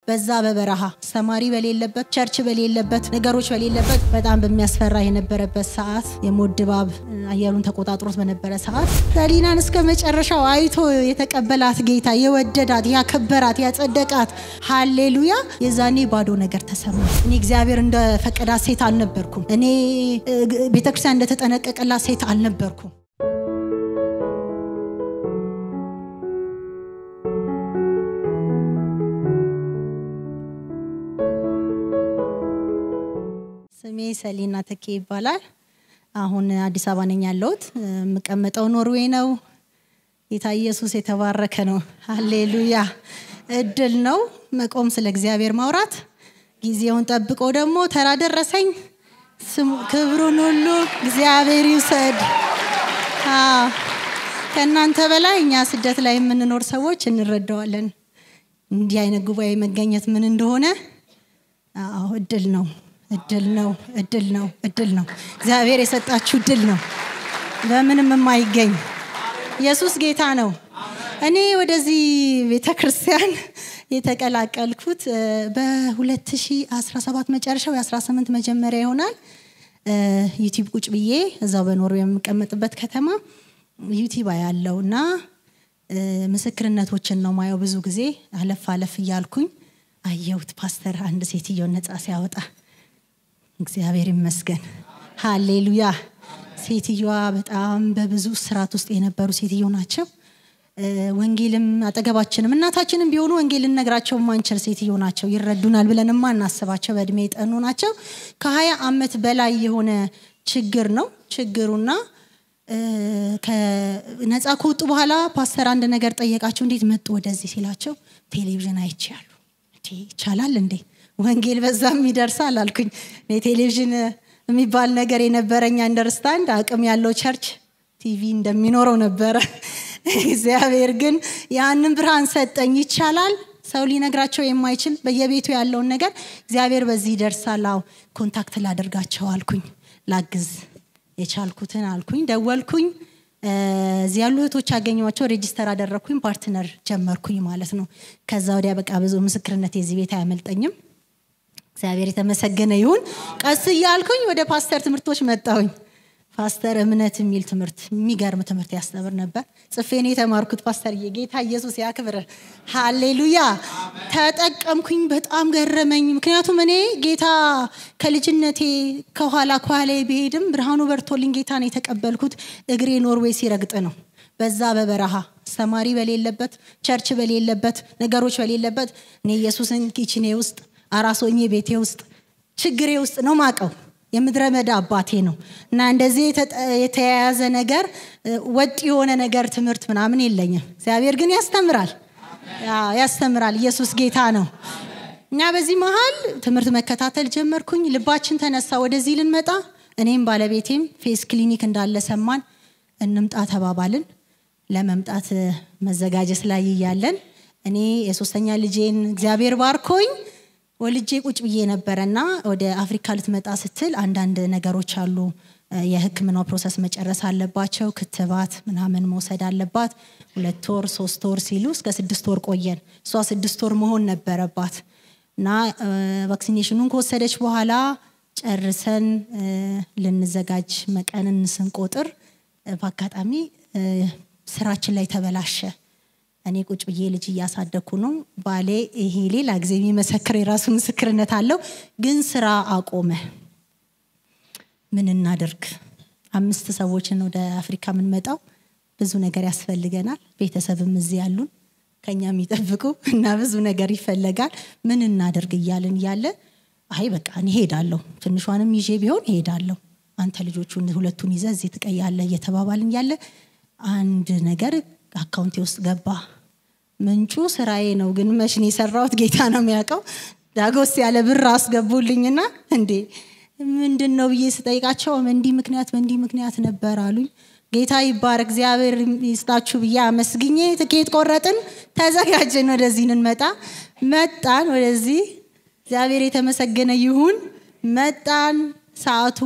በዛ በበረሃ አስተማሪ በሌለበት ቸርች በሌለበት ነገሮች በሌለበት በጣም በሚያስፈራ የነበረበት ሰዓት የሞት ድባብ አየሩን ተቆጣጥሮት በነበረ ሰዓት ሰሊናን እስከ መጨረሻው አይቶ የተቀበላት ጌታ የወደዳት ያከበራት ያጸደቃት ሃሌሉያ የዛኔ ባዶ ነገር ተሰማ እኔ እግዚአብሔር እንደፈቀዳት ሴት አልነበርኩም እኔ ቤተክርስቲያን እንደተጠነቀቀላት ሴት አልነበርኩም ስሜ ሰሊና ተኬ ይባላል። አሁን አዲስ አበባ ነኝ ያለሁት። የምቀመጠው ኖርዌይ ነው። ጌታ ኢየሱስ የተባረከ ነው። ሃሌሉያ። እድል ነው መቆም ስለ እግዚአብሔር ማውራት። ጊዜውን ጠብቆ ደግሞ ተራ ደረሰኝ። ክብሩን ሁሉ እግዚአብሔር ይውሰድ። ከእናንተ በላይ እኛ ስደት ላይ የምንኖር ሰዎች እንረዳዋለን። እንዲህ አይነት ጉባኤ መገኘት ምን እንደሆነ አዎ እድል ነው እድል ነው እድል ነው እድል ነው እግዚአብሔር የሰጣችሁ እድል ነው በምንም የማይገኝ ኢየሱስ ጌታ ነው እኔ ወደዚህ ቤተ ክርስቲያን የተቀላቀልኩት በ2017 መጨረሻው የ18 መጀመሪያ ይሆናል ዩቲብ ቁጭ ብዬ እዛው በኖርዌይ የምቀመጥበት ከተማ ዩቲብ ያለው እና ምስክርነቶችን ነው ማየው ብዙ ጊዜ አለፍ አለፍ እያልኩኝ አየሁት ፓስተር አንድ ሴትዮ ነፃ ሲያወጣ እግዚአብሔር ይመስገን ሃሌሉያ ሴትዮዋ በጣም በብዙ ስርዓት ውስጥ የነበሩ ሴትዮ ናቸው ወንጌልም አጠገባችንም እናታችንም ቢሆኑ ወንጌል ልነግራቸው ማንችል ሴትዮ ናቸው ይረዱናል ብለን ማናስባቸው በእድሜ የጠኑ ናቸው ከሀያ አመት በላይ የሆነ ችግር ነው ችግሩና ነፃ ከወጡ በኋላ ፓስተር አንድ ነገር ጠየቃቸው እንዴት መጡ ወደዚህ ሲላቸው ቴሌቪዥን አይቼ ያሉ ይቻላል እንዴ ወንጌል በዛም ይደርሳል አልኩኝ ቴሌቪዥን የሚባል ነገር የነበረኝ አንደርስታንድ አቅም ያለው ቸርች ቲቪ እንደሚኖረው ነበረ እግዚአብሔር ግን ያንን ብርሃን ሰጠኝ ይቻላል ሰው ሊነግራቸው የማይችል በየቤቱ ያለውን ነገር እግዚአብሔር በዚህ ይደርሳል አው ኮንታክት ላደርጋቸው አልኩኝ ላግዝ የቻልኩትን አልኩኝ ደወልኩኝ እዚህ ያሉ እህቶች ያገኘኋቸው ሬጂስተር አደረግኩኝ ፓርትነር ጀመርኩኝ ማለት ነው ከዛ ወዲያ በቃ ብዙ ምስክርነት የዚህ ቤት አያመልጠኝም እግዚአብሔር የተመሰገነ ይሁን ቀስ እያልኩኝ ወደ ፓስተር ትምህርቶች መጣሁኝ ፓስተር እምነት የሚል ትምህርት የሚገርም ትምህርት ያስተምር ነበር ጽፌን የተማርኩት ፓስተር ጌታ ኢየሱስ ያክብር ሃሌሉያ ተጠቀምኩኝ በጣም ገረመኝ ምክንያቱም እኔ ጌታ ከልጅነቴ ከኋላ ከኋላ ቢሄድም ብርሃኑ በርቶልኝ ጌታ ነው የተቀበልኩት እግሬ ኖርዌይ ሲረግጥ ነው በዛ በበረሃ አስተማሪ በሌለበት ቸርች በሌለበት ነገሮች በሌለበት እኔ ኢየሱስን ኪችኔ ውስጥ አራሶኜ ቤቴ ውስጥ ችግሬ ውስጥ ነው ማቀው የምድረ መዳ አባቴ ነው እና እንደዚህ የተያያዘ ነገር ወጥ የሆነ ነገር ትምህርት ምናምን የለኝም እግዚአብሔር ግን ያስተምራል ያስተምራል ኢየሱስ ጌታ ነው እና በዚህ መሀል ትምህርት መከታተል ጀመርኩኝ ልባችን ተነሳ ወደዚህ ልንመጣ እኔም ባለቤቴም ፌስ ክሊኒክ እንዳለ ሰማን እንምጣ ተባባልን ለመምጣት መዘጋጀት ላይ እያለን እኔ የሶስተኛ ልጄን እግዚአብሔር ባርኮኝ ወልጄ ቁጭ ብዬ ነበረና ወደ አፍሪካ ልትመጣ ስትል አንዳንድ ነገሮች አሉ የህክምናው ፕሮሰስ መጨረስ አለባቸው ክትባት ምናምን መውሰድ አለባት ሁለት ወር ሶስት ወር ሲሉ እስከ ስድስት ወር ቆየን እሷ ስድስት ወር መሆን ነበረባት እና ቫክሲኔሽኑን ከወሰደች በኋላ ጨርሰን ልንዘጋጅ መቀንን ስንቆጥር በአጋጣሚ ስራችን ላይ ተበላሸ እኔ ቁጭ ብዬ ልጅ እያሳደግኩ ነው ባሌ ይሄ ሌላ ጊዜ የሚመሰክር የራሱ ምስክርነት አለው ግን ስራ አቆመ ምን እናደርግ አምስት ሰዎችን ወደ አፍሪካ የምንመጣው ብዙ ነገር ያስፈልገናል ቤተሰብም እዚህ ያሉን ከኛ የሚጠብቁ እና ብዙ ነገር ይፈለጋል ምን እናደርግ እያልን እያለ አይ በቃ እኔ ሄዳለሁ ትንሿንም ይዤ ቢሆን ሄዳለሁ አንተ ልጆቹን ሁለቱን ይዘ እዚህ ትቀያለ እየተባባልን ያለ አንድ ነገር አካውንቴ ውስጥ ገባ ምንጩ ስራዬ ነው ግን መሽን የሰራሁት ጌታ ነው የሚያውቀው ዳጎስ ያለ ብር አስገቡልኝና እንዴ ምንድን ነው ብዬ ስጠይቃቸው እንዲህ ምክንያት በእንዲህ ምክንያት ነበር አሉኝ ጌታ ይባር እግዚአብሔር ይስጣችሁ ብዬ አመስግኜ ትኬት ቆረጥን ተዘጋጀን ወደዚህ እንመጣ መጣን ወደዚህ እግዚአብሔር የተመሰገነ ይሁን መጣን ሰዓቱ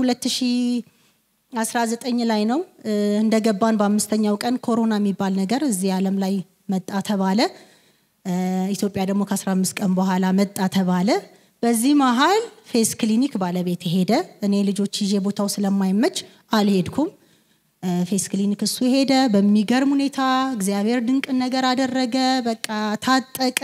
2019 ላይ ነው እንደገባን በአምስተኛው ቀን ኮሮና የሚባል ነገር እዚህ ዓለም ላይ መጣ ተባለ ኢትዮጵያ ደግሞ ከ15 ቀን በኋላ መጣ ተባለ። በዚህ መሀል ፌስ ክሊኒክ ባለቤት ሄደ። እኔ ልጆች ይዤ ቦታው ስለማይመች አልሄድኩም። ፌስ ክሊኒክ እሱ ሄደ። በሚገርም ሁኔታ እግዚአብሔር ድንቅን ነገር አደረገ። በቃ ታጠቀ።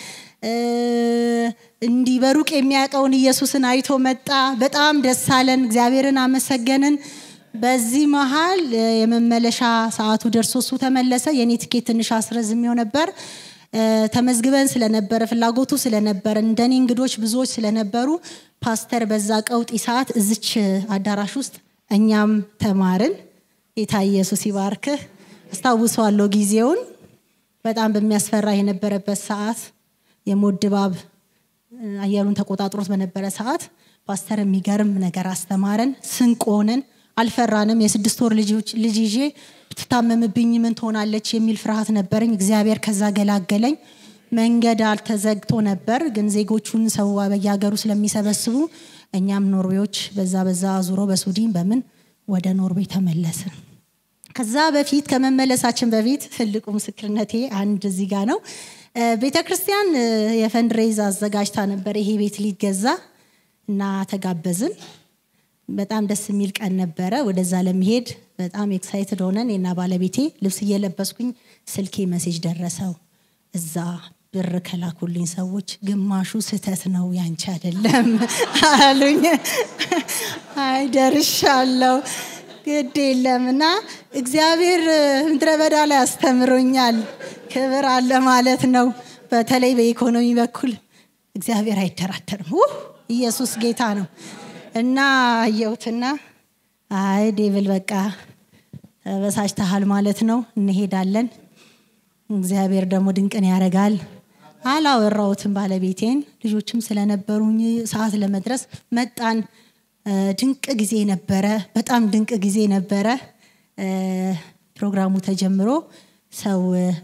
እንዲህ በሩቅ የሚያውቀውን ኢየሱስን አይቶ መጣ። በጣም ደስ አለን። እግዚአብሔርን አመሰገንን። በዚህ መሀል የመመለሻ ሰዓቱ ደርሶ እሱ ተመለሰ። የኔ ትኬት ትንሽ አስረዝሜው ነበር። ተመዝግበን ስለነበረ ፍላጎቱ ስለነበረ እንደኔ እንግዶች ብዙዎች ስለነበሩ ፓስተር በዛ ቀውጢ ሰዓት እዝች አዳራሽ ውስጥ እኛም ተማርን። ጌታ ኢየሱስ ይባርክህ። አስታውሰዋለሁ ጊዜውን በጣም በሚያስፈራ የነበረበት ሰዓት የሞት ድባብ አየሩን ተቆጣጥሮት በነበረ ሰዓት ፓስተር የሚገርም ነገር አስተማረን። ስንቅ ሆነን አልፈራንም። የስድስት ወር ልጅ ይዤ ብትታመምብኝ ምን ትሆናለች የሚል ፍርሃት ነበረኝ። እግዚአብሔር ከዛ ገላገለኝ። መንገድ አልተዘግቶ ነበር፣ ግን ዜጎቹን ሰው በየሀገሩ ስለሚሰበስቡ እኛም ኖርዌዎች በዛ በዛ ዙሮ በሱዲን በምን ወደ ኖርዌይ ተመለስን። ከዛ በፊት ከመመለሳችን በፊት ትልቁ ምስክርነቴ አንድ እዚህ ጋር ነው። ቤተ ክርስቲያን የፈንድሬዝ አዘጋጅታ ነበር ይሄ ቤት ሊገዛ እና ተጋበዝን። በጣም ደስ የሚል ቀን ነበረ። ወደዛ ለመሄድ በጣም ኤክሳይትድ ሆነን እና ባለቤቴ ልብስ እየለበስኩኝ ስልኬ መሴጅ ደረሰው። እዛ ብር ከላኩልኝ ሰዎች ግማሹ ስህተት ነው ያንቺ አይደለም አሉኝ። አይ ደርሻለሁ፣ ግድ የለም እና እግዚአብሔር ምድረ በዳ ላይ አስተምሮኛል። ክብር አለ ማለት ነው። በተለይ በኢኮኖሚ በኩል እግዚአብሔር አይደራደርም። ኢየሱስ ጌታ ነው። እና አየሁትና አይ ዴቪል በቃ ተበሳጭተሃል ማለት ነው፣ እንሄዳለን። እግዚአብሔር ደግሞ ድንቅን ያደርጋል። አላወራሁትም ባለቤቴን፣ ልጆችም ስለነበሩኝ ሰዓት ለመድረስ መጣን። ድንቅ ጊዜ ነበረ፣ በጣም ድንቅ ጊዜ ነበረ። ፕሮግራሙ ተጀምሮ ሰው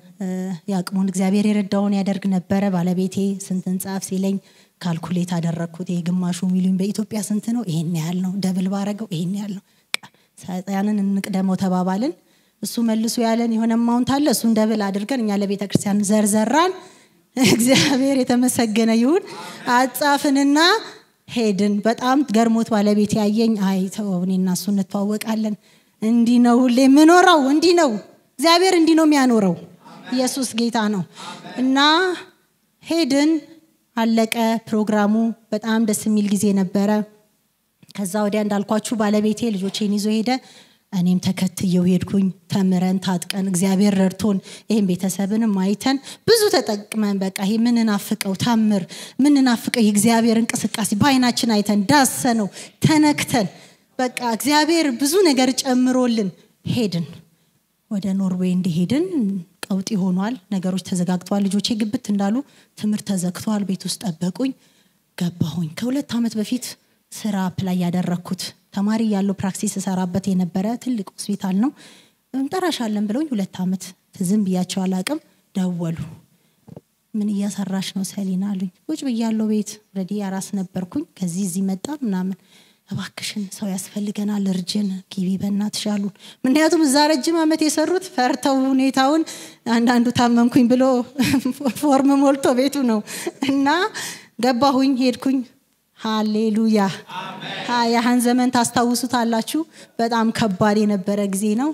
የአቅሙን እግዚአብሔር የረዳውን ያደርግ ነበረ። ባለቤቴ ስንት እንጻፍ ሲለኝ ካልኩሌት አደረግኩት። ይሄ ግማሹ ሚሊዮን በኢትዮጵያ ስንት ነው? ይሄን ያህል ነው። ደብል ባረገው ይሄን ያህል ነው። ሰይጣንን እንቅደመው ተባባልን። እሱ መልሶ ያለን የሆነ ማውንት አለ። እሱን ደብል አድርገን እኛ ለቤተ ክርስቲያን ዘርዘራን። እግዚአብሔር የተመሰገነ ይሁን። አጻፍንና ሄድን። በጣም ገርሞት ባለቤት ያየኝ፣ አይ ተው እኔና እሱ እንተዋወቃለን። እንዲህ ነው ሁሌ የምኖረው፣ እንዲህ ነው እግዚአብሔር፣ እንዲህ ነው የሚያኖረው። ኢየሱስ ጌታ ነው እና ሄድን። አለቀ ፕሮግራሙ። በጣም ደስ የሚል ጊዜ ነበረ። ከዛ ወዲያ እንዳልኳችሁ ባለቤቴ ልጆቼን ይዞ ሄደ። እኔም ተከትየው ሄድኩኝ። ተምረን ታጥቀን እግዚአብሔር ረድቶን ይህም ቤተሰብንም አይተን ብዙ ተጠቅመን በቃ ይሄ ምንናፍቀው ታምር ምንናፍቀው የእግዚአብሔር እንቅስቃሴ በአይናችን አይተን ዳሰነው ተነክተን በቃ እግዚአብሔር ብዙ ነገር ጨምሮልን ሄድን። ወደ ኖርዌይ እንደሄድን ቀውጢ ሆኗል። ነገሮች ተዘጋግተዋል። ልጆቼ ግብት እንዳሉ ትምህርት ተዘግተዋል። ቤት ውስጥ ጠበቁኝ። ገባሁኝ። ከሁለት ዓመት በፊት ስራ ፕላይ ያደረግኩት ተማሪ ያለው ፕራክሲስ እሰራበት የነበረ ትልቅ ሆስፒታል ነው። እንጠራሻለን ብለውኝ ሁለት ዓመት ትዝም ብያቸው አላቅም። ደወሉ። ምን እያሰራሽ ነው ሰሊና አሉኝ። ቁጭ ብያለሁ ቤት ረዲ አራስ ነበርኩኝ። ከዚህ እዚህ መጣ ምናምን እባክሽን ሰው ያስፈልገናል፣ እርጅን ጊቢ በእናትሽ አሉን። ምክንያቱም እዛ ረጅም ዓመት የሰሩት ፈርተው ሁኔታውን አንዳንዱ ታመምኩኝ ብሎ ፎርም ሞልቶ ቤቱ ነው እና ገባሁኝ፣ ሄድኩኝ። ሃሌሉያ! ያህን ዘመን ታስታውሱታላችሁ። በጣም ከባድ የነበረ ጊዜ ነው።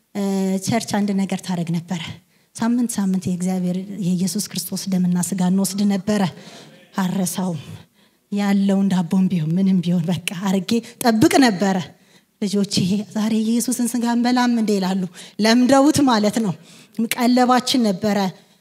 ቸርች አንድ ነገር ታደረግ ነበረ። ሳምንት ሳምንት የእግዚአብሔር የኢየሱስ ክርስቶስ ደምና ስጋ እንወስድ ነበረ። አረሳውም ያለውን ዳቦም ቢሆን ምንም ቢሆን በቃ አርጌ ጠብቅ ነበረ። ልጆች ይሄ ዛሬ የኢየሱስን ስጋ እንበላም እንዴ ይላሉ። ለምደውት ማለት ነው። ቀለባችን ነበረ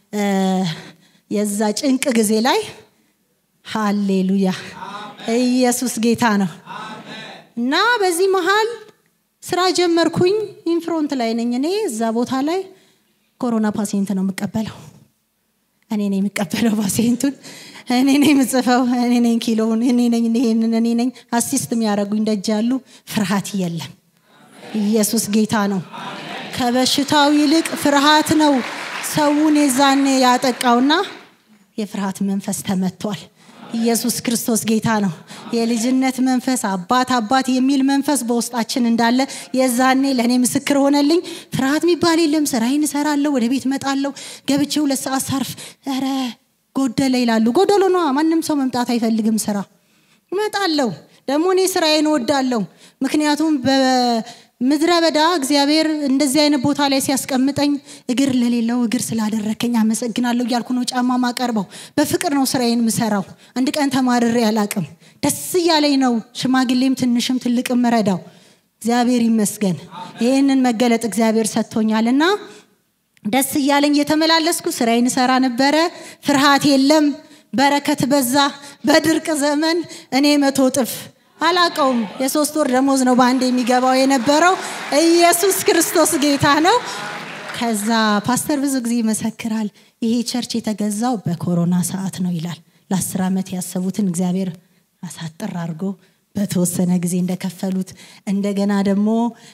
የዛ ጭንቅ ጊዜ ላይ። ሃሌሉያ! ኢየሱስ ጌታ ነው እና በዚህ መሀል ስራ ጀመርኩኝ። ኢንፍሮንት ላይ ነኝ እኔ እዛ ቦታ ላይ ኮሮና ፓሲየንት ነው የምቀበለው። እኔ ነኝ የምቀበለው ፓሲየንቱን እኔ ነኝ የምጽፈው፣ እኔ ነኝ ኪሎውን፣ እኔ ነኝ ይሄንን፣ እኔ ነኝ አሲስት የሚያደርጉኝ ደጅ ያሉ። ፍርሃት የለም። ኢየሱስ ጌታ ነው። ከበሽታው ይልቅ ፍርሃት ነው ሰውን የዛኔ ያጠቃውና የፍርሃት መንፈስ ተመቷል። ኢየሱስ ክርስቶስ ጌታ ነው። የልጅነት መንፈስ አባት አባት የሚል መንፈስ በውስጣችን እንዳለ የዛኔ ለእኔ ምስክር ሆነልኝ። ፍርሃት የሚባል የለም። ስራዬን እሰራለሁ፣ ወደ ቤት እመጣለሁ። ገብቼ ሁለት ሰዓት ሳርፍ ኧረ ጎደለ ይላሉ። ጎደሎ ነዋ። ማንም ሰው መምጣት አይፈልግም ስራ እመጣለሁ። ደግሞ እኔ ስራዬን እወዳለሁ። ምክንያቱም በምድረ በዳ እግዚአብሔር እንደዚህ አይነት ቦታ ላይ ሲያስቀምጠኝ እግር ለሌለው እግር ስላደረከኝ አመሰግናለሁ እያልኩ ነው ጫማ ማቀርበው። በፍቅር ነው ስራዬን ምሰራው። አንድ ቀን ተማርሬ አላቅም። ደስ እያለኝ ነው ሽማግሌም ትንሽም ትልቅም ረዳው። እግዚአብሔር ይመስገን። ይህንን መገለጥ እግዚአብሔር ሰጥቶኛል እና ደስ እያለኝ እየተመላለስኩ ስራዬን ሰራ ነበረ። ፍርሃት የለም። በረከት በዛ። በድርቅ ዘመን እኔ መቶ እጥፍ አላቀውም። የሶስት ወር ደሞዝ ነው በአንድ የሚገባው የነበረው። ኢየሱስ ክርስቶስ ጌታ ነው። ከዛ ፓስተር ብዙ ጊዜ ይመሰክራል። ይሄ ቸርች የተገዛው በኮሮና ሰዓት ነው ይላል። ለአስር ዓመት ያሰቡትን እግዚአብሔር አሳጥር አድርጎ በተወሰነ ጊዜ እንደከፈሉት እንደገና ደግሞ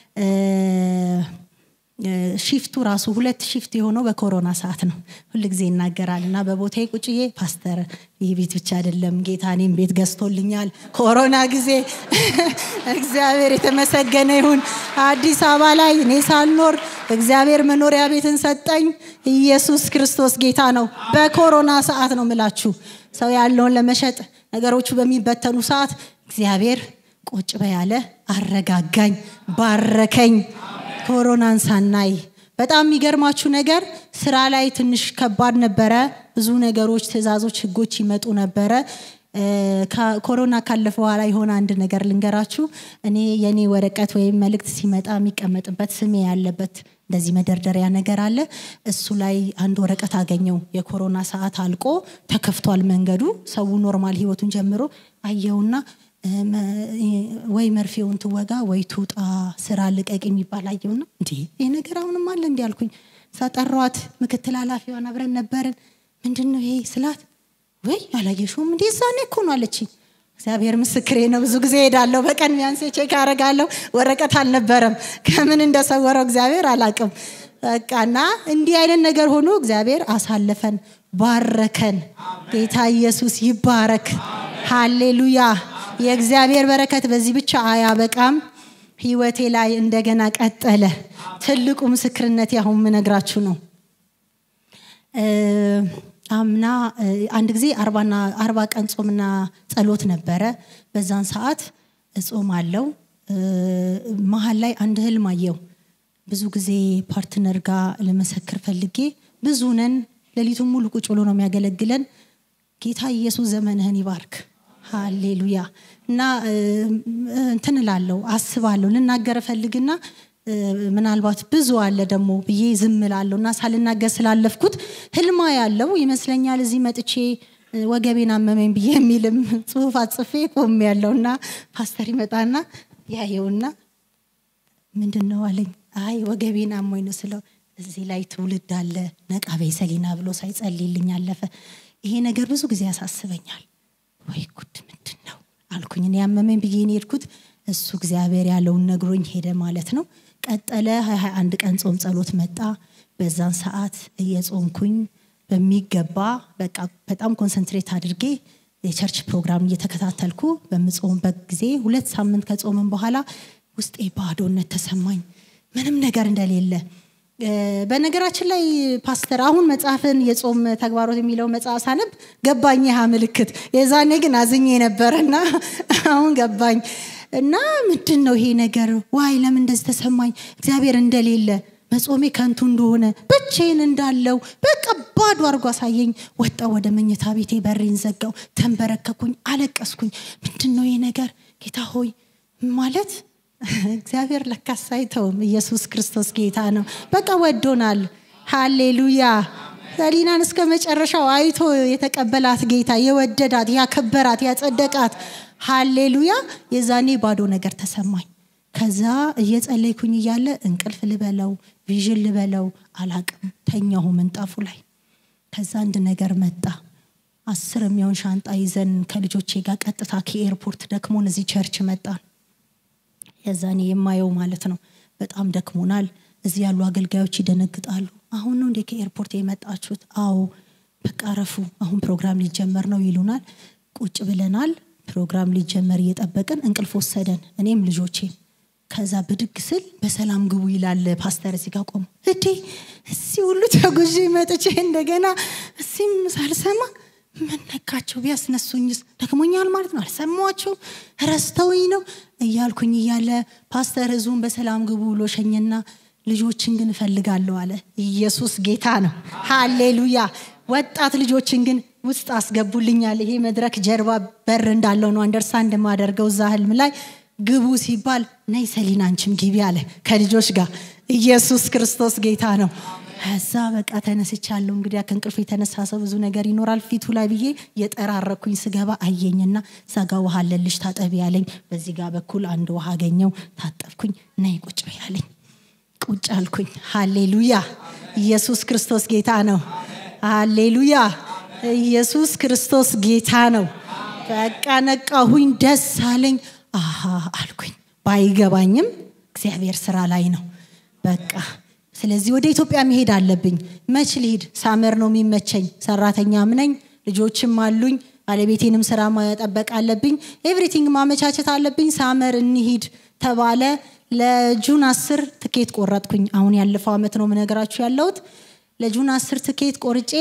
ሺፍቱ ራሱ ሁለት ሺፍት የሆነው በኮሮና ሰዓት ነው። ሁል ጊዜ ይናገራል እና በቦታዬ ቁጭዬ ፓስተር ይህ ቤት ብቻ አይደለም ጌታ እኔም ቤት ገዝቶልኛል። ኮሮና ጊዜ እግዚአብሔር የተመሰገነ ይሁን። አዲስ አበባ ላይ እኔ ሳልኖር እግዚአብሔር መኖሪያ ቤትን ሰጠኝ። ኢየሱስ ክርስቶስ ጌታ ነው። በኮሮና ሰዓት ነው ምላችሁ ሰው ያለውን ለመሸጥ ነገሮቹ በሚበተኑ ሰዓት እግዚአብሔር ቁጭ በያለ አረጋጋኝ፣ ባረከኝ። ኮሮናን ሳናይ በጣም የሚገርማችሁ ነገር ስራ ላይ ትንሽ ከባድ ነበረ። ብዙ ነገሮች፣ ትዕዛዞች፣ ህጎች ይመጡ ነበረ። ኮሮና ካለፈ በኋላ የሆነ አንድ ነገር ልንገራችሁ። እኔ የኔ ወረቀት ወይም መልእክት ሲመጣ የሚቀመጥበት ስሜ ያለበት እንደዚህ መደርደሪያ ነገር አለ። እሱ ላይ አንድ ወረቀት አገኘው። የኮሮና ሰዓት አልቆ ተከፍቷል መንገዱ። ሰው ኖርማል ህይወቱን ጀምሮ አየውና ወይ መርፌውን ትወጋ ወይ ትውጣ ስራ ልቀቅ የሚባል አየውና እንዲ ይህ ነገር አሁንም አለ እንዲ አልኩኝ። ሳጠሯት ምክትል ኃላፊዋን አብረን ነበርን። ምንድን ነው ይሄ ስላት ወይ አላየሽውም እንዲ ዛኔ እኮ ነው አለችኝ። እግዚአብሔር ምስክሬ ነው። ብዙ ጊዜ ሄዳለሁ። በቀን ቢያንስ ቼክ አደርጋለሁ። ወረቀት አልነበረም። ከምን እንደሰወረው እግዚአብሔር አላቅም። በቃና እንዲህ አይነት ነገር ሆኖ እግዚአብሔር አሳለፈን፣ ባረከን። ጌታ ኢየሱስ ይባረክ። ሃሌሉያ። የእግዚአብሔር በረከት በዚህ ብቻ አያበቃም። ህይወቴ ላይ እንደገና ቀጠለ። ትልቁ ምስክርነት ያሁን ምነግራችሁ ነው። አምና አንድ ጊዜ አርባና አርባ ቀን ጾምና ጸሎት ነበረ። በዛን ሰዓት እጾም አለው። መሀል ላይ አንድ ህልም አየው። ብዙ ጊዜ ፓርትነር ጋር ለመሰክር ፈልጌ ብዙ ነን። ሌሊቱን ሙሉ ቁጭ ብሎ ነው የሚያገለግለን። ጌታ ኢየሱስ ዘመንህን ይባርክ። ሃሌሉያ እና እንትን እላለሁ አስባለሁ ልናገር ፈልግና ምናልባት ብዙ አለ ደግሞ ብዬ ዝም እላለሁ እና ሳልናገር ስላለፍኩት ህልማ ያለው ይመስለኛል እዚህ መጥቼ ወገቤን አመመኝ ብዬ የሚልም ጽሁፍ አጽፌ ቆም ያለው እና ፓስተር ይመጣና ያየውና ምንድን ነው አለኝ አይ ወገቤን አሞኝ ነው ስለው እዚህ ላይ ትውልድ አለ ነቃቤ ሰሊና ብሎ ሳይጸልይልኝ አለፈ ይሄ ነገር ብዙ ጊዜ ያሳስበኛል ወይ ጉድ ምንድን ነው አልኩኝ እኔ ያመመኝ ብዬ ሄድኩት እሱ እግዚአብሔር ያለውን ነግሮኝ ሄደ ማለት ነው ቀጠለ ሀያ አንድ ቀን ጾም ጸሎት መጣ በዛን ሰዓት እየጾምኩኝ በሚገባ በቃ በጣም ኮንሰንትሬት አድርጌ የቸርች ፕሮግራም እየተከታተልኩ በምጾምበት ጊዜ ሁለት ሳምንት ከጾምን በኋላ ውስጤ ባዶነት ተሰማኝ ምንም ነገር እንደሌለ በነገራችን ላይ ፓስተር አሁን መጽሐፍን የጾም ተግባሮት የሚለው መጽሐፍ ሳነብ ገባኝ ያ ምልክት የዛኔ ግን አዝኜ ነበረና አሁን ገባኝ እና ምንድን ነው ይሄ ነገር ዋይ ለምን እንደዚህ ተሰማኝ እግዚአብሔር እንደሌለ መጾሜ ከንቱ እንደሆነ ብቼን እንዳለው በቃ ባዶ አድርጎ አሳየኝ ወጣ ወደ መኝታ ቤቴ በሬን ዘጋው ተንበረከኩኝ አለቀስኩኝ ምንድን ነው ይሄ ነገር ጌታ ሆይ ማለት እግዚአብሔር ለካስ አይተውም ኢየሱስ ክርስቶስ ጌታ ነው በቃ ወዶናል ሃሌሉያ ሰሊናን እስከ መጨረሻው አይቶ የተቀበላት ጌታ የወደዳት ያከበራት ያጸደቃት ሃሌሉያ የዛኔ ባዶ ነገር ተሰማኝ ከዛ እየጸለይኩኝ እያለ እንቅልፍ ልበለው ቪዥን ልበለው አላቅም ተኛሁ ምንጣፉ ላይ ከዛ አንድ ነገር መጣ አስር የሚሆን ሻንጣ ይዘን ከልጆቼ ጋር ቀጥታ ከኤርፖርት ደክሞን እዚህ ቸርች መጣን የዛኔ የማየው ማለት ነው በጣም ደክሞናል እዚህ ያሉ አገልጋዮች ይደነግጣሉ አሁን ነው እንዴ ከኤርፖርት የመጣችሁት አዎ በቃ ረፉ አሁን ፕሮግራም ሊጀመር ነው ይሉናል ቁጭ ብለናል ፕሮግራም ሊጀመር እየጠበቅን እንቅልፍ ወሰደን እኔም ልጆቼም ከዛ ብድግ ስል በሰላም ግቡ ይላል ፓስተር እዚህ ጋር ቆሞ እዴ እዚህ ሁሉ ተጉዤ መጥቼ እንደገና እዚህም ሳልሰማ ምን ነካቸው ቢያስነሱኝስ ደክሞኛል ማለት ነው አልሰማቸው ረስተውኝ ነው እያልኩኝ እያለ ፓስተር ህዝቡን በሰላም ግቡ ብሎ ሸኘና ልጆችን ግን እፈልጋለሁ አለ ኢየሱስ ጌታ ነው ሃሌሉያ ወጣት ልጆችን ግን ውስጥ አስገቡልኛል ይሄ መድረክ ጀርባ በር እንዳለው ነው አንደርስታንድ የማደርገው እዛ ህልም ላይ ግቡ ሲባል ነይ ሰሊና አንቺም ግቢ አለ ከልጆች ጋር ኢየሱስ ክርስቶስ ጌታ ነው ከዛ በቃ ተነስቻለሁ እንግዲህ ከእንቅልፍ የተነሳ ሰው ብዙ ነገር ይኖራል ፊቱ ላይ ብዬ የጠራረኩኝ ስገባ አየኝና እዛ ጋ ውሃ አለልሽ ታጠቢ ያለኝ በዚህ ጋር በኩል አንድ ውሃ አገኘው ታጠብኩኝ ነይ ቁጭ ያለኝ ቁጭ አልኩኝ ሃሌሉያ ኢየሱስ ክርስቶስ ጌታ ነው ሃሌሉያ ኢየሱስ ክርስቶስ ጌታ ነው በቃ ነቃሁኝ ደስ አለኝ አሃ አልኩኝ ባይገባኝም እግዚአብሔር ስራ ላይ ነው በቃ ስለዚህ ወደ ኢትዮጵያ መሄድ አለብኝ መች ልሂድ ሳመር ነው የሚመቸኝ ሰራተኛም ነኝ ልጆችም አሉኝ ባለቤቴንም ስራ መጠበቅ አለብኝ ኤቭሪቲንግ ማመቻቸት አለብኝ ሳመር እንሂድ ተባለ ለጁን አስር ትኬት ቆረጥኩኝ አሁን ያለፈው አመት ነው ምነገራችሁ ያለሁት ለጁን አስር ትኬት ቆርጬ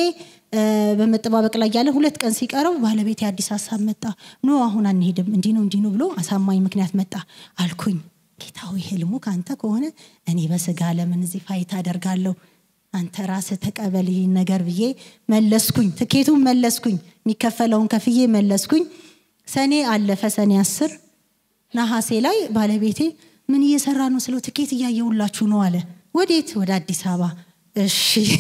በመጠባበቅ ላይ ያለ ሁለት ቀን ሲቀረው ባለቤት የአዲስ ሀሳብ መጣ ኖ አሁን አንሄድም እንዲህ ነው እንዲህ ነው ብሎ አሳማኝ ምክንያት መጣ አልኩኝ ጌታዊ ህልሙ ከአንተ ከሆነ እኔ በስጋ ለምን እዚህ ፋይት አደርጋለሁ አንተ ራስ ተቀበል ይህን ነገር ብዬ መለስኩኝ ትኬቱን መለስኩኝ የሚከፈለውን ከፍዬ መለስኩኝ ሰኔ አለፈ ሰኔ አስር ነሐሴ ላይ ባለቤቴ ምን እየሰራ ነው ስለው ትኬት እያየውላችሁ ነው አለ ወዴት ወደ አዲስ አበባ እሺ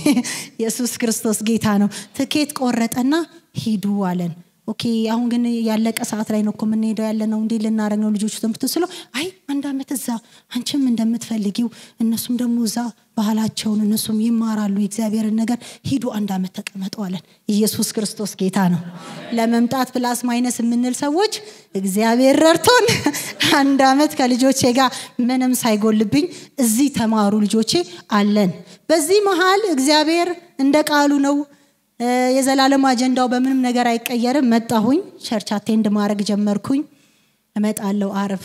ኢየሱስ ክርስቶስ ጌታ ነው ትኬት ቆረጠና ሂዱ አለን ኦኬ አሁን ግን ያለቀ ሰዓት ላይ ነው እኮ የምንሄደው ያለ ነው እንዴ ልናደረግ ነው ልጆቹ ትምህርት ስለው አይ አንድ አመት እዛ አንቺም እንደምትፈልጊው እነሱም ደግሞ እዛ ባህላቸውን እነሱም ይማራሉ የእግዚአብሔርን ነገር ሂዱ አንድ አመት ተቀመጡ አለን ኢየሱስ ክርስቶስ ጌታ ነው ለመምጣት ፕላስ ማይነስ የምንል ሰዎች እግዚአብሔር ረድቶን አንድ አመት ከልጆቼ ጋር ምንም ሳይጎልብኝ እዚህ ተማሩ ልጆቼ አለን በዚህ መሀል እግዚአብሔር እንደ ቃሉ ነው የዘላለም አጀንዳው በምንም ነገር አይቀየርም መጣሁኝ ቸርች አቴንድ ማድረግ ጀመርኩኝ እመጣለው አረብ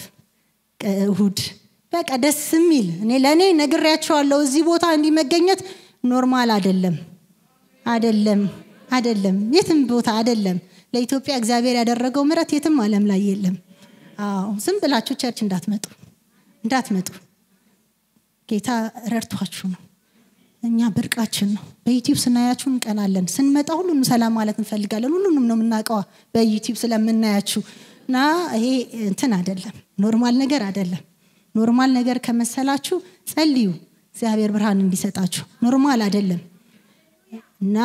እሁድ በቃ ደስ የሚል እኔ ለእኔ ነግሬያቸዋለሁ እዚህ ቦታ እንዲመገኘት ኖርማል አደለም አደለም አደለም የትም ቦታ አደለም ለኢትዮጵያ እግዚአብሔር ያደረገው ምረት የትም አለም ላይ የለም አዎ ዝም ብላችሁ ቸርች እንዳትመጡ እንዳትመጡ ጌታ ረድቷችሁ ነው እኛ ብርቃችን ነው በዩቲዩብ ስናያችሁ እንቀናለን ስንመጣ ሁሉንም ሰላም ማለት እንፈልጋለን ሁሉንም ነው የምናውቀዋ በዩቲዩብ ስለምናያችሁ እና ይሄ እንትን አደለም ኖርማል ነገር አደለም ኖርማል ነገር ከመሰላችሁ ጸልዩ እግዚአብሔር ብርሃን እንዲሰጣችሁ ኖርማል አደለም እና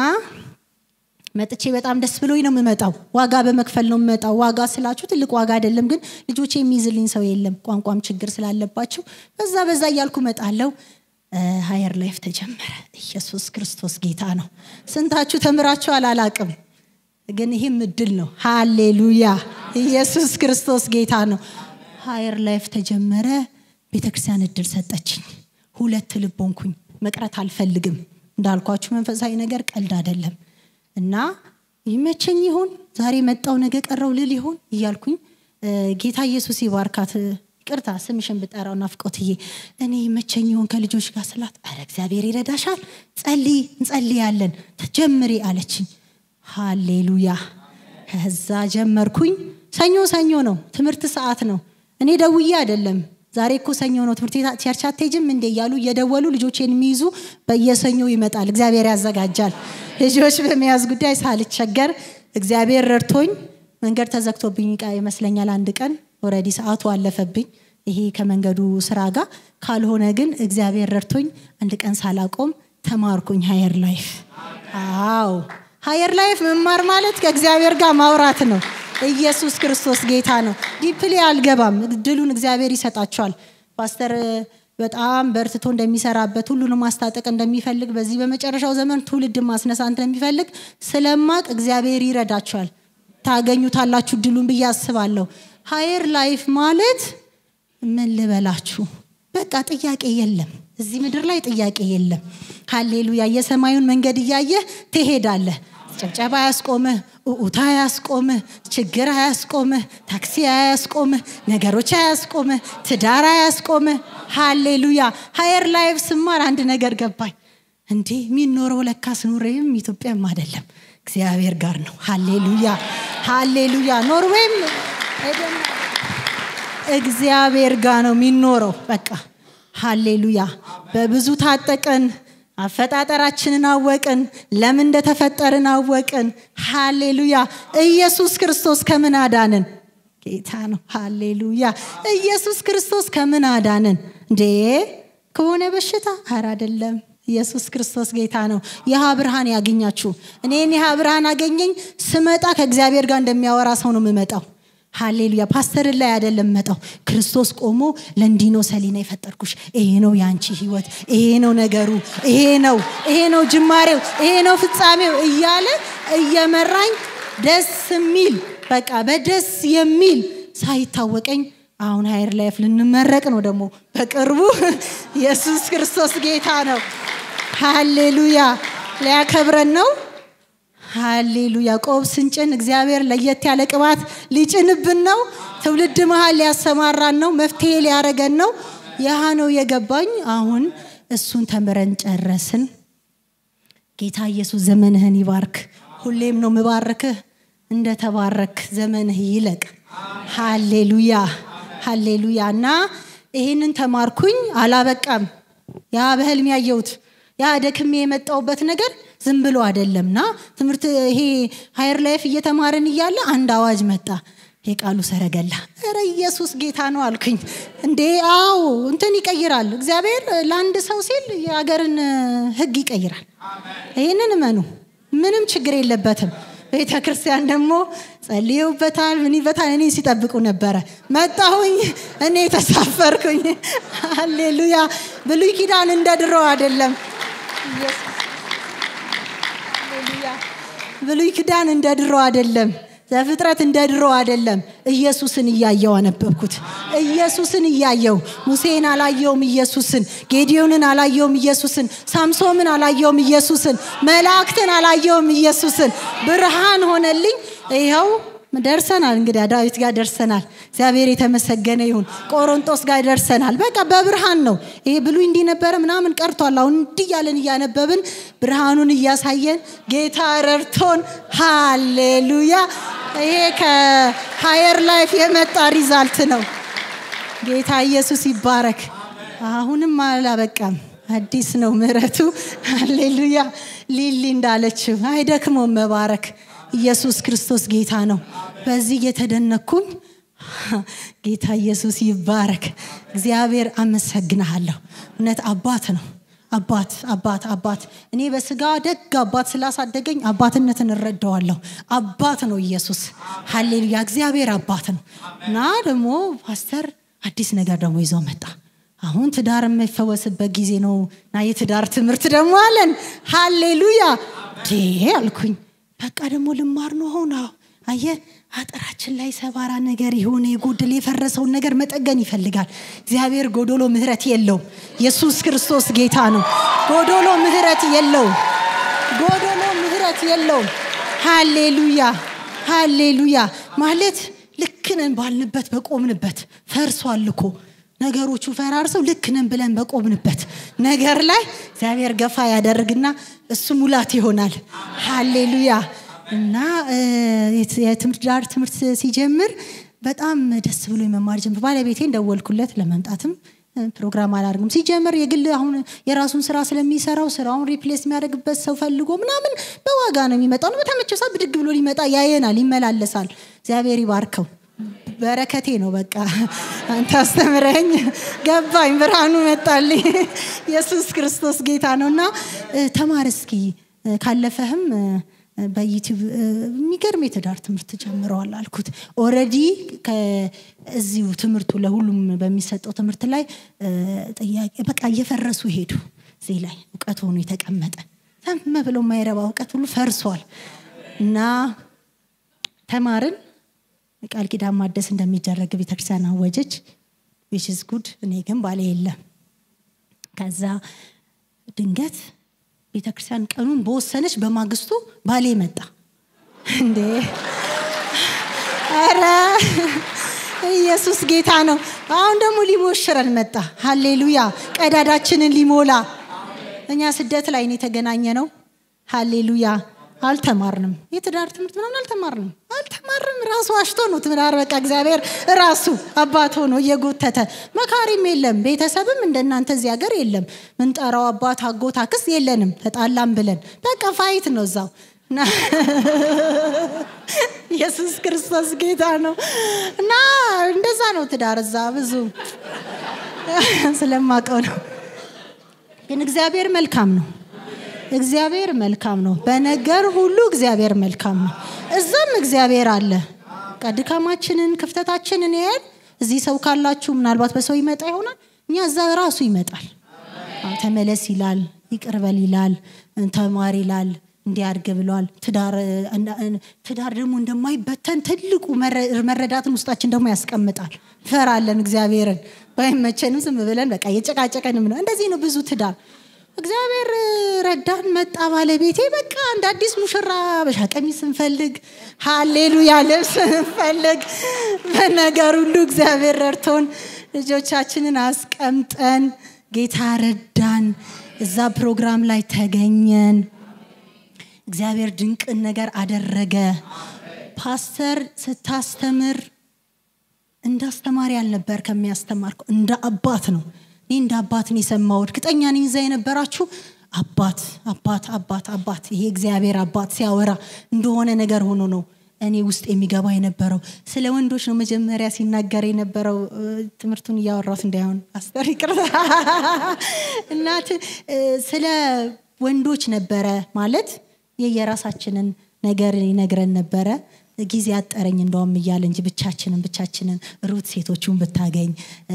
መጥቼ በጣም ደስ ብሎኝ ነው የምመጣው ዋጋ በመክፈል ነው የምመጣው ዋጋ ስላችሁ ትልቅ ዋጋ አይደለም ግን ልጆች የሚይዝልኝ ሰው የለም ቋንቋም ችግር ስላለባቸው በዛ በዛ እያልኩ መጣለው ሀየር ላይፍ ተጀመረ ኢየሱስ ክርስቶስ ጌታ ነው ስንታችሁ ተምራችሁ አላላቅም ግን ይህም እድል ነው ሃሌሉያ ኢየሱስ ክርስቶስ ጌታ ነው ሀየር ላይፍ ተጀመረ ቤተክርስቲያን እድል ሰጠችኝ ሁለት ልቦንኩኝ መቅረት አልፈልግም እንዳልኳችሁ መንፈሳዊ ነገር ቀልድ አይደለም እና ይመቸኝ ይሆን ዛሬ መጣው ነገ ቀረው ልል ይሆን እያልኩኝ ጌታ ኢየሱስ ይባርካት ይቅርታ ስምሽን ብጠራው ናፍቆትዬ እኔ መቸኝ ይሆን ከልጆች ጋር ስላት አረ እግዚአብሔር ይረዳሻል ጸልይ እንጸልያለን ተጀምሪ አለችኝ ሃሌሉያ ከዛ ጀመርኩኝ ሰኞ ሰኞ ነው ትምህርት ሰዓት ነው እኔ ደውዬ አይደለም ዛሬ እኮ ሰኞ ነው ትምህርት ቸርች አትሄጂም እንዴ እያሉ እየደወሉ ልጆቼን የሚይዙ በየሰኞ ይመጣል እግዚአብሔር ያዘጋጃል ልጆች በመያዝ ጉዳይ ሳልቸገር እግዚአብሔር ረድቶኝ መንገድ ተዘግቶብኝ ይመስለኛል አንድ ቀን ኦረዲ ሰዓቱ አለፈብኝ ይሄ ከመንገዱ ስራ ጋር ካልሆነ ግን እግዚአብሔር ረድቶኝ አንድ ቀን ሳላቆም ተማርኩኝ ሀየር ላይፍ አዎ ሀየር ላይፍ መማር ማለት ከእግዚአብሔር ጋር ማውራት ነው ኢየሱስ ክርስቶስ ጌታ ነው ዲፕሊ አልገባም ድሉን እግዚአብሔር ይሰጣቸዋል ፓስተር በጣም በርትቶ እንደሚሰራበት ሁሉንም ማስታጠቅ እንደሚፈልግ በዚህ በመጨረሻው ዘመን ትውልድ ማስነሳ እንደሚፈልግ ስለማቅ እግዚአብሔር ይረዳቸዋል ታገኙታላችሁ ድሉን ብዬ አስባለሁ ሀየር ላይፍ ማለት ምን ልበላችሁ በቃ ጥያቄ የለም እዚህ ምድር ላይ ጥያቄ የለም ሃሌሉያ የሰማዩን መንገድ እያየህ ትሄዳለህ ጭብጨባ ያስቆምህ ኡኡታ አያስቆምህ፣ ችግር አያስቆምህ፣ ታክሲ አያስቆምህ፣ ነገሮች አያስቆምህ፣ ትዳር አያስቆምህ። ሃሌሉያ። ሀየር ላይፍ ስማር አንድ ነገር ገባኝ። እንዴ የሚኖረው ለካስ ኑሬም ኢትዮጵያም አይደለም እግዚአብሔር ጋር ነው። ሃሌሉያ ሃሌሉያ። ኖርዌይም እግዚአብሔር ጋር ነው የሚኖረው። በቃ ሃሌሉያ። በብዙ ታጠቅን፣ አፈጣጠራችንን አወቅን፣ ለምን እንደተፈጠርን አወቅን። ሃሌሉያ። ኢየሱስ ክርስቶስ ከምን አዳንን? ጌታ ነው። ሃሌሉያ። ኢየሱስ ክርስቶስ ከምን አዳንን? እንዴ ከሆነ በሽታ ኧረ አይደለም። ኢየሱስ ክርስቶስ ጌታ ነው። ይህ ብርሃን ያገኛችሁ። እኔን ይህ ብርሃን አገኘኝ። ስመጣ ከእግዚአብሔር ጋር እንደሚያወራ ሰው ነው የምመጣው። ሃሌሉያ ፓስተርን ላይ አይደለም መጣው ክርስቶስ ቆሞ ለእንዲህ ነው ሰሊና የፈጠርኩሽ ይሄ ነው የአንቺ ህይወት ይሄ ነው ነገሩ ይሄ ነው ይሄ ነው ጅማሬው ይሄ ነው ፍጻሜው እያለ እየመራኝ ደስ የሚል በቃ በደስ የሚል ሳይታወቀኝ አሁን ሀይር ላይፍ ልንመረቅ ነው ደግሞ በቅርቡ ኢየሱስ ክርስቶስ ጌታ ነው ሃሌሉያ ሊያከብረን ነው ሃሌሉያ ቆብ ስንጭን እግዚአብሔር ለየት ያለ ቅባት ሊጭንብን ነው ትውልድ መሀል ሊያሰማራን ነው መፍትሄ ሊያረገን ነው ያህ ነው የገባኝ አሁን እሱን ተምረን ጨረስን ጌታ ኢየሱስ ዘመንህን ይባርክ ሁሌም ነው ምባርክህ እንደተባረክ ዘመንህ ይለቅ ሃሌሉያ ሃሌሉያ እና ይህንን ተማርኩኝ አላበቃም ያ በህልም ያየሁት ያ ደክሜ የመጣውበት ነገር ዝም ብሎ አይደለምና ትምህርት ይሄ ሀይር ላይፍ እየተማርን እያለ አንድ አዋጅ መጣ የቃሉ ሰረገላ ረ ኢየሱስ ጌታ ነው አልኩኝ እንዴ አዎ እንትን ይቀይራል እግዚአብሔር ለአንድ ሰው ሲል የሀገርን ህግ ይቀይራል ይህንን እመኑ ምንም ችግር የለበትም ቤተ ክርስቲያን ደግሞ ጸልየውበታል ምን ይበታል እኔ ሲጠብቁ ነበረ መጣሁኝ እኔ ተሳፈርኩኝ ሃሌሉያ ብሉይ ኪዳን እንደ ድሮ አይደለም ብሉይ ኪዳን እንደ ድሮ አይደለም ዘፍጥረት እንደ ድሮ አይደለም ኢየሱስን እያየው አነበብኩት ኢየሱስን እያየው ሙሴን አላየውም ኢየሱስን ጌዲዮንን አላየውም ኢየሱስን ሳምሶምን አላየውም ኢየሱስን መላእክትን አላየውም ኢየሱስን ብርሃን ሆነልኝ ይኸው ደርሰናል እንግዲህ ዳዊት ጋር ደርሰናል እግዚአብሔር የተመሰገነ ይሁን ቆሮንጦስ ጋር ደርሰናል በቃ በብርሃን ነው ይሄ ብሉይ እንዲህ ነበረ ምናምን ቀርቷል አሁን እንዲህ እያለን እያነበብን ብርሃኑን እያሳየን ጌታ ረድቶን ሃሌሉያ ይሄ ከሀየር ላይፍ የመጣ ሪዛልት ነው ጌታ ኢየሱስ ይባረክ አሁንም አላበቃም አዲስ ነው ምረቱ ሃሌሉያ ሊሊ እንዳለችው አይደክመውም መባረክ ኢየሱስ ክርስቶስ ጌታ ነው በዚህ እየተደነኩኝ ጌታ ኢየሱስ ይባረክ እግዚአብሔር አመሰግንሃለሁ እውነት አባት ነው አባት አባት አባት እኔ በስጋ ደግ አባት ስላሳደገኝ አባትነትን እረዳዋለሁ አባት ነው ኢየሱስ ሀሌሉያ እግዚአብሔር አባት ነው እና ደግሞ ፓስተር አዲስ ነገር ደግሞ ይዞ መጣ አሁን ትዳር የሚፈወስበት ጊዜ ነው እና የትዳር ትምህርት ደግሞ አለን ሃሌሉያ አልኩኝ በቃ ደግሞ ልማር ነው ሆነ አየ አጥራችን ላይ ሰባራ ነገር የሆነ የጎደል የፈረሰውን ነገር መጠገን ይፈልጋል እግዚአብሔር ጎዶሎ ምህረት የለውም ኢየሱስ ክርስቶስ ጌታ ነው ጎዶሎ ምህረት የለውም ጎዶሎ ምህረት የለውም ሃሌሉያ ሃሌሉያ ማለት ልክነን ባልንበት በቆምንበት ፈርሷል እኮ ነገሮቹ ፈራርሰው ልክነን ብለን በቆምንበት ነገር ላይ እግዚአብሔር ገፋ ያደርግና እሱ ሙላት ይሆናል ሃሌሉያ እና የትምህርት ዳር ትምህርት ሲጀምር በጣም ደስ ብሎ የመማር ጀምር ባለቤቴ እንደወልኩለት ለመምጣትም ፕሮግራም አላደርግም ሲጀምር የግል አሁን የራሱን ስራ ስለሚሰራው ስራውን ሪፕሌስ የሚያደርግበት ሰው ፈልጎ ምናምን በዋጋ ነው የሚመጣው በተመቸው ሰዓት ብድግ ብሎ ሊመጣ ያየናል ይመላለሳል እግዚአብሔር ይባርከው በረከቴ ነው በቃ አንተ አስተምረኝ ገባኝ ብርሃኑ መጣልኝ ኢየሱስ ክርስቶስ ጌታ ነው እና ተማር እስኪ ካለፈህም በዩቲዩብ የሚገርም የትዳር ትምህርት ጀምረዋል አልኩት ኦረዲ እዚሁ ትምህርቱ ለሁሉም በሚሰጠው ትምህርት ላይ ጥያቄ በቃ እየፈረሱ ሄዱ እዚህ ላይ እውቀት ሆኖ የተቀመጠ ተመ ብለው የማይረባ እውቀት ሁሉ ፈርሷል እና ተማርን ቃል ኪዳን ማደስ እንደሚደረግ ቤተክርስቲያን አወጀች ዊችዝ ጉድ እኔ ግን ባሌ የለም ከዛ ድንገት ቤተክርስቲያን ቀኑን በወሰነች በማግስቱ ባሌ መጣ እንዴ ኧረ ኢየሱስ ጌታ ነው አሁን ደግሞ ሊሞሽረን መጣ ሃሌሉያ ቀዳዳችንን ሊሞላ እኛ ስደት ላይ ነው የተገናኘ ነው ሃሌሉያ አልተማርንም የትዳር ትምህርት ምናምን አልተማርንም አልተማርንም ራሱ አሽቶ ነው ትዳር በቃ እግዚአብሔር ራሱ አባት ሆኖ እየጎተተ መካሪም የለም ቤተሰብም እንደናንተ እዚህ ሀገር የለም ምንጠራው አባት አጎት አክስ የለንም ተጣላም ብለን በቃ ፋይት ነው እዛው ኢየሱስ ክርስቶስ ጌታ ነው እና እንደዛ ነው ትዳር እዛ ብዙ ስለማቀው ነው ግን እግዚአብሔር መልካም ነው እግዚአብሔር መልካም ነው በነገር ሁሉ እግዚአብሔር መልካም ነው እዛም እግዚአብሔር አለ ድካማችንን ክፍተታችንን ያያል እዚህ ሰው ካላችሁ ምናልባት በሰው ይመጣ ይሆናል እኛ እዛ ራሱ ይመጣል ተመለስ ይላል ይቅርበል ይላል ተማር ይላል እንዲያድግ ብሏል ትዳር ደግሞ እንደማይበተን ትልቁ መረዳትን ውስጣችን ደግሞ ያስቀምጣል ፈራለን እግዚአብሔርን ባይመቸንም ዝም ብለን በቃ የጨቃጨቀንም ነው እንደዚህ ነው ብዙ ትዳር እግዚአብሔር ረዳን መጣ ባለቤቴ በቃ እንደ አዲስ ሙሽራ በሻ ቀሚስ ስንፈልግ ሃሌሉያ ልብስ ስንፈልግ በነገር ሁሉ እግዚአብሔር ረድቶን ልጆቻችንን አስቀምጠን ጌታ ረዳን እዛ ፕሮግራም ላይ ተገኘን እግዚአብሔር ድንቅን ነገር አደረገ ፓስተር ስታስተምር እንደ አስተማሪ አልነበር ከሚያስተማርኩ እንደ አባት ነው እኔ እንደ አባት ነው የሰማው እርግጠኛ ነኝ እዛ የነበራችሁ አባት አባት አባት አባት ይሄ እግዚአብሔር አባት ሲያወራ እንደሆነ ነገር ሆኖ ነው እኔ ውስጥ የሚገባ የነበረው ስለ ወንዶች ነው መጀመሪያ ሲናገር የነበረው ትምህርቱን እያወራት እንዳይሆን አስተር ይቅርታ እናት ስለ ወንዶች ነበረ ማለት የየራሳችንን ነገር ይነግረን ነበረ ጊዜ አጠረኝ እንደውም እያለ እንጂ ብቻችንን ብቻችንን ሩት ሴቶቹን ብታገኝ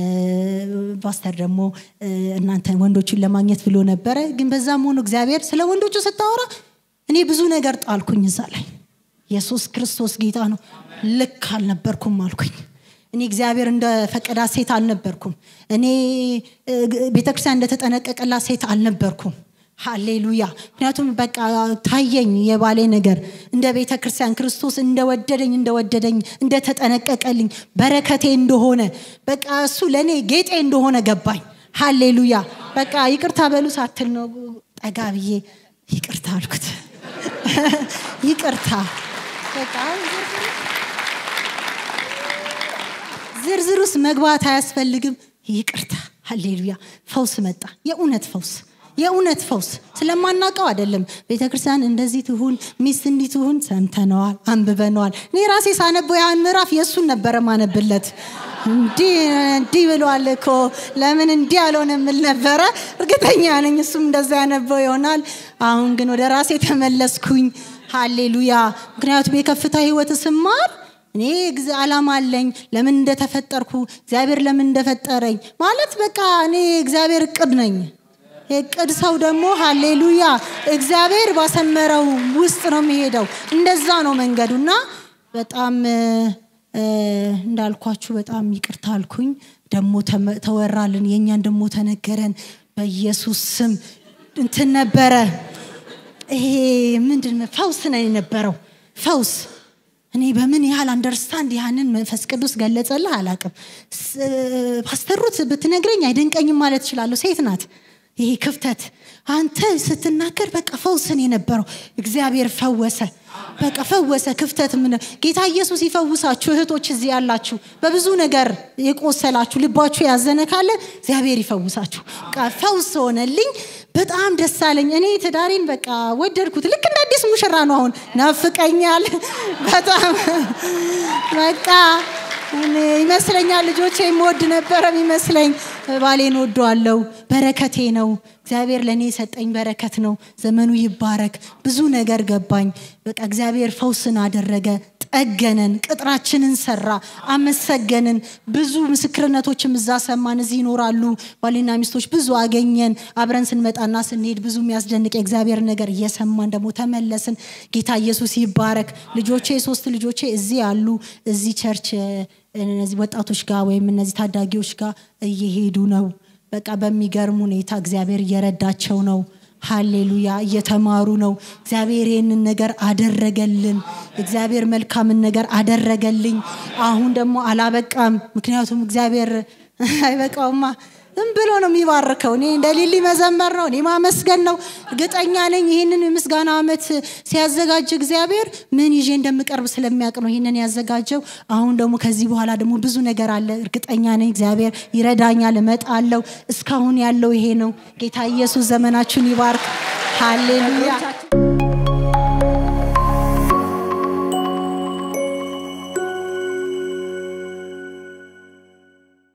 ፓስተር ደግሞ እናንተ ወንዶቹን ለማግኘት ብሎ ነበረ ግን በዛም ሆኖ እግዚአብሔር ስለ ወንዶቹ ስታወራ እኔ ብዙ ነገር ጣልኩኝ እዛ ላይ ኢየሱስ ክርስቶስ ጌታ ነው ልክ አልነበርኩም አልኩኝ እኔ እግዚአብሔር እንደ ፈቀዳ ሴት አልነበርኩም እኔ ቤተክርስቲያን እንደተጠነቀቀላት ሴት አልነበርኩም ሃሌሉያ ምክንያቱም በቃ ታየኝ የባሌ ነገር እንደ ቤተ ክርስቲያን ክርስቶስ እንደወደደኝ እንደወደደኝ እንደተጠነቀቀልኝ በረከቴ እንደሆነ በቃ እሱ ለእኔ ጌጤ እንደሆነ ገባኝ ሃሌሉያ በቃ ይቅርታ በሉ ሳትል ነው ጠጋ ብዬ ይቅርታ አልኩት ይቅርታ በቃ ዝርዝር ውስጥ መግባት አያስፈልግም ይቅርታ ሃሌሉያ ፈውስ መጣ የእውነት ፈውስ የእውነት ፈውስ ስለማናውቀው አይደለም ቤተ ክርስቲያን እንደዚህ ትሁን ሚስት እንዲህ ትሁን ሰምተነዋል አንብበነዋል እኔ ራሴ ሳነበው ያን ምዕራፍ የእሱን ነበረ ማነብለት እንዲህ ብሏል እኮ ለምን እንዲህ ያልሆነ የምል ነበረ እርግጠኛ ነኝ እሱም እንደዛ ያነበው ይሆናል አሁን ግን ወደ ራሴ ተመለስኩኝ ሃሌሉያ ምክንያቱም የከፍታ ህይወት ስማር እኔ አላማ አለኝ ለምን እንደተፈጠርኩ እግዚአብሔር ለምን እንደፈጠረኝ ማለት በቃ እኔ እግዚአብሔር እቅድ ነኝ የቅድ ሰው ደግሞ ሃሌሉያ እግዚአብሔር ባሰመረው ውስጥ ነው የሚሄደው እንደዛ ነው መንገዱ እና በጣም እንዳልኳችሁ በጣም ይቅርታ አልኩኝ ደግሞ ተወራልን የእኛን ደግሞ ተነገረን በኢየሱስ ስም እንትን ነበረ ይሄ ምንድን ፈውስ ነው የነበረው ፈውስ እኔ በምን ያህል አንደርስታንድ ያንን መንፈስ ቅዱስ ገለጸልህ አላቅም ፓስተሩት ብትነግረኝ አይደንቀኝም ማለት እችላለሁ ሴት ናት ይሄ ክፍተት አንተ ስትናገር በቃ ፈውስን የነበረው እግዚአብሔር ፈወሰ በቃ ፈወሰ ክፍተት ምን ጌታ ኢየሱስ ይፈውሳችሁ እህቶች እዚህ ያላችሁ በብዙ ነገር የቆሰላችሁ ልባችሁ ያዘነ ካለ እግዚአብሔር ይፈውሳችሁ በቃ ፈውስ ሆነልኝ በጣም ደስ አለኝ እኔ ትዳሬን በቃ ወደድኩት ልክ እንደ አዲስ ሙሽራ ነው አሁን ናፍቀኛል በጣም በቃ ይመስለኛል ልጆቼ የምወድ ነበረ ይመስለኝ ባሌን ወደዋለው በረከቴ ነው እግዚአብሔር ለእኔ የሰጠኝ በረከት ነው ዘመኑ ይባረክ ብዙ ነገር ገባኝ በቃ እግዚአብሔር ፈውስን አደረገ ጠገነን ቅጥራችንን ሰራ አመሰገንን ብዙ ምስክርነቶችም እዛ ሰማን እዚህ ይኖራሉ ባሌና ሚስቶች ብዙ አገኘን አብረን ስንመጣና ስንሄድ ብዙ የሚያስደንቅ የእግዚአብሔር ነገር እየሰማን ደግሞ ተመለስን ጌታ ኢየሱስ ይባረክ ልጆቼ ሶስት ልጆቼ እዚህ አሉ እዚህ ቸርች እነዚህ ወጣቶች ጋር ወይም እነዚህ ታዳጊዎች ጋር እየሄዱ ነው በቃ በሚገርም ሁኔታ እግዚአብሔር እየረዳቸው ነው ሃሌሉያ እየተማሩ ነው እግዚአብሔር ይህንን ነገር አደረገልን እግዚአብሔር መልካምን ነገር አደረገልኝ አሁን ደግሞ አላበቃም ምክንያቱም እግዚአብሔር አይበቃውማ ዝም ብሎ ነው የሚባርከው እኔ እንደ ሊሊ መዘመር ነው እኔ ማመስገን ነው እርግጠኛ ነኝ ይህንን የምስጋና አመት ሲያዘጋጅ እግዚአብሔር ምን ይዤ እንደምቀርብ ስለሚያውቅ ነው ይህንን ያዘጋጀው አሁን ደግሞ ከዚህ በኋላ ደግሞ ብዙ ነገር አለ እርግጠኛ ነኝ እግዚአብሔር ይረዳኛል እመጣለው እስካሁን ያለው ይሄ ነው ጌታ ኢየሱስ ዘመናችሁን ይባርክ ሃሌሉያ